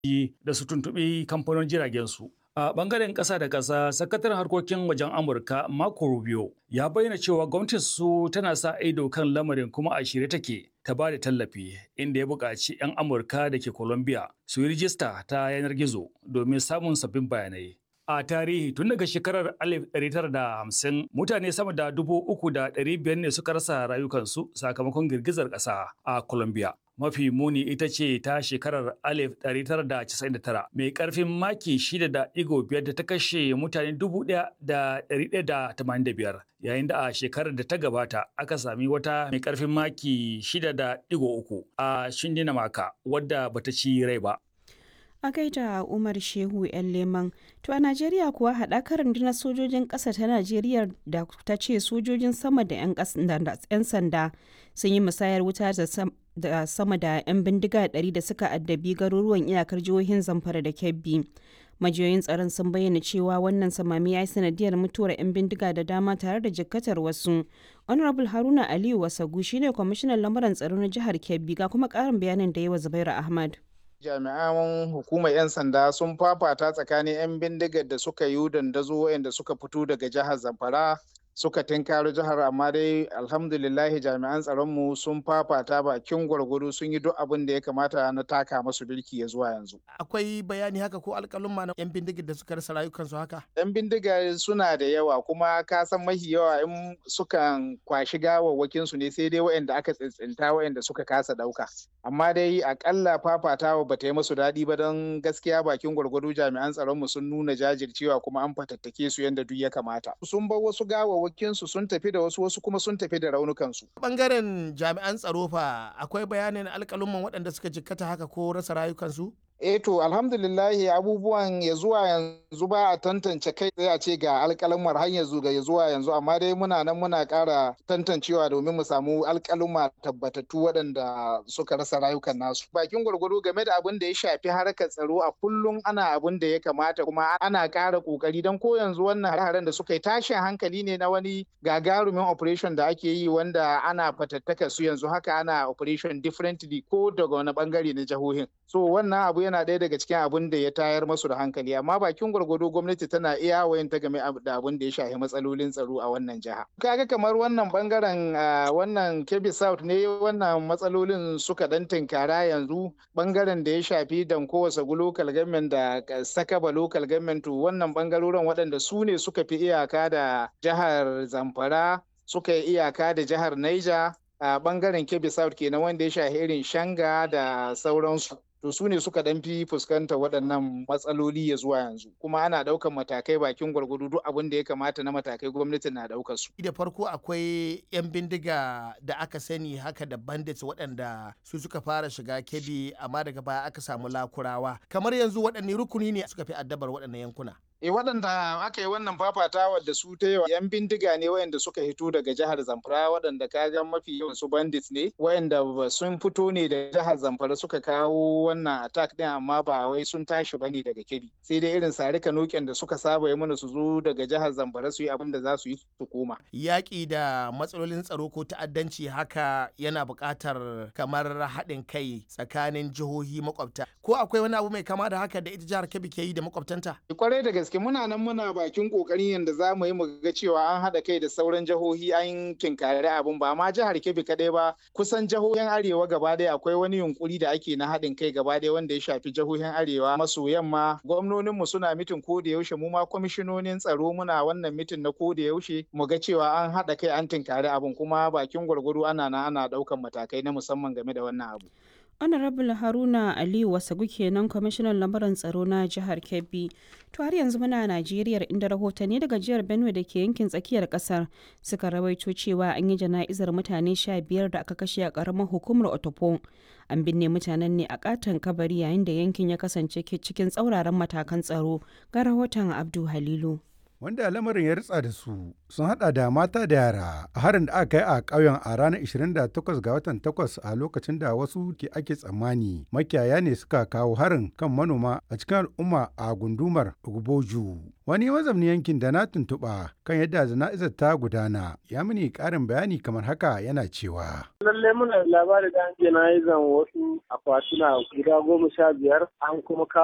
da su tuntuɓi kamfanin jiragen su. A bangaren ƙasa da ƙasa, sakataren harkokin wajen Amurka Marco Rubio ya bayyana cewa gwamnatin su tana sa ido kan lamarin kuma a shirye take ta ba da tallafi inda ya buƙaci 'yan Amurka da ke Colombia su yi rijista ta yanar gizo domin samun sabbin bayanai. A tarihi tun daga shekarar 1950 mutane sama da dubu uku da ɗari biyar ne suka rasa rayukansu sakamakon girgizar ƙasa a Colombia. Mafi muni ita ce ta shekarar 1999 mai ƙarfin maki 6.5 da ta kashe mutane 1,185 yayin da a shekarar da ta gabata aka sami wata mai ƙarfin maki 6.3 a Shindinamaka wadda bata ci rai ba. a gaida umar shehu yan leman to a najeriya kuwa haɗakar rundunar sojojin ƙasa ta najeriya da ta ce sojojin sama da 'yan sanda sun yi musayar wuta da sama da 'yan bindiga 100 da suka addabi garuruwan iyakar jihohin zamfara da kebbi majiyoyin tsaron sun bayyana cewa wannan samami ya yi sanadiyar mutuwar 'yan bindiga da dama tare da jikkatar wasu honorable haruna aliyu wasagu shine kwamishinan lamuran tsaro na jihar kebbi ga kuma ƙarin bayanin da yawa zubairu ahmad jami'an hukumar 'yan sanda sun fafata tsakanin 'yan bindigar da suka yi dandazo waɗanda suka fito daga jihar zamfara suka tinkaro jihar amma dai alhamdulillahi jami'an tsaronmu sun fafata bakin gwargwado sun yi duk abin da ya kamata na taka masu birki ya zuwa yanzu. Akwai bayani haka ko alƙalin ma na 'yan bindigar da suka rasa rayukansu haka? 'Yan bindiga suna da yawa kuma ka san mahi yawa in sukan kwashi gawawwakin su ne sai dai waɗanda aka tsintsinta waɗanda suka kasa ɗauka. Amma dai akalla fafatawa ba ta yi musu daɗi ba don gaskiya bakin gwargwado jami'an tsaronmu sun nuna jajircewa kuma an fatattake su yadda duk ya kamata. Sun bar wasu gawawwakinsu sun tafi da wasu wasu kuma sun tafi da raunukansu. Bangaren jami'an tsaro fa akwai bayanin alƙalumman waɗanda suka jikkata haka ko rasa rayukansu? eh to alhamdulillahi abubuwan ya zuwa yanzu ba a tantance kai tsaye a ce ga alƙalumar har yanzu ga ya zuwa yanzu amma dai muna nan muna ƙara tantancewa domin mu samu alƙaluma tabbatattu waɗanda suka rasa rayukan nasu bakin gwargwado game da abin da ya shafi harkar tsaro a kullum ana abin da ya kamata kuma ana ƙara ƙoƙari don ko yanzu wannan hare-haren da suka yi tashin hankali ne na wani gagarumin operation da ake yi wanda ana fatattaka su yanzu haka ana operation differently ko daga wani bangare na jihohin so wannan abu yana ɗaya daga cikin abin da ya tayar masu da hankali amma bakin gwargwado gwamnati tana iya wayan ta game da abin da ya shafi matsalolin tsaro a wannan jiha kaga kamar wannan bangaren wannan kebbi south ne wannan matsalolin suka dan tinkara yanzu bangaren da ya shafi danko wasagu local government da sakaba local government wannan bangarorin waɗanda su ne suka fi iyaka da jihar zamfara suka yi iyaka da jihar niger a bangaren kebbi south kenan wanda ya shafi irin shanga da sauransu to su ne suka dan fi fuskanta waɗannan matsaloli ya zuwa yanzu kuma ana ɗaukan matakai bakin gwargwado duk abin da ya kamata na matakai gwamnati na ɗaukar su. da farko akwai 'yan bindiga da aka sani haka da bandits waɗanda su suka fara shiga kebi amma daga baya aka samu lakurawa kamar yanzu waɗanne rukuni ne suka fi addabar waɗannan yankuna. E waɗanda aka yi wannan fafatawa da su ta yawa yan bindiga ne wayanda suka hito daga jihar Zamfara waɗanda kaga mafi yawan su bandits ne wayanda sun fito ne da jihar Zamfara suka kawo wannan attack din amma ba wai sun tashi bane daga Kebbi sai dai irin sarika noken da suka saba yi mana su zo daga jihar Zamfara su yi abin da za su yi su koma. Yaƙi da matsalolin tsaro ko ta'addanci haka yana buƙatar kamar haɗin kai tsakanin jihohi makwabta ko akwai wani abu mai kama da haka da ita jihar Kebbi ke yi da makwabtanta? Kwarai da gaske muna nan muna bakin kokarin yadda za mu yi mu ga cewa an haɗa kai da sauran jihohi an kinkari abin ba ma jihar Kebbi kaɗai ba kusan jihohin arewa gaba ɗaya akwai wani yunkuri da ake na haɗin kai gaba ɗaya wanda ya shafi jihohin arewa maso yamma gwamnonin mu suna mitin ko da yaushe mu ma kwamishinonin tsaro muna wannan mitin na ko da yaushe mu ga cewa an haɗa kai an tinkari abin kuma bakin gwargwado ana na ana ɗaukan matakai na musamman game da wannan abu. honorable haruna aliyu wasagu kenan kwamishinan lamuran tsaro na jihar kebbi to har yanzu muna najeriya inda rahotanni daga jihar benue da ke yankin tsakiyar kasar suka rawaito cewa an yi jana'izar mutane sha biyar da aka kashe a karamar hukumar otopo an binne mutanen ne a katon kabari yayin da yankin ya kasance cikin tsauraran matakan tsaro ga rahoton abdu halilu wanda lamarin ya ritsa da su sun hada da mata da yara a harin da aka kai a ƙauyen a ranar 28 ga watan 8 a lokacin da wasu ke ake tsammani makiyaya ne suka kawo harin kan manoma a cikin al'umma a gundumar Ugboju. Wani mazamni yankin da na tuntuɓa kan yadda jana'izar ta gudana ya mini ƙarin bayani kamar haka yana cewa. Lalle muna labari da an jana'izan wasu akwatuna guda goma sha biyar an kuma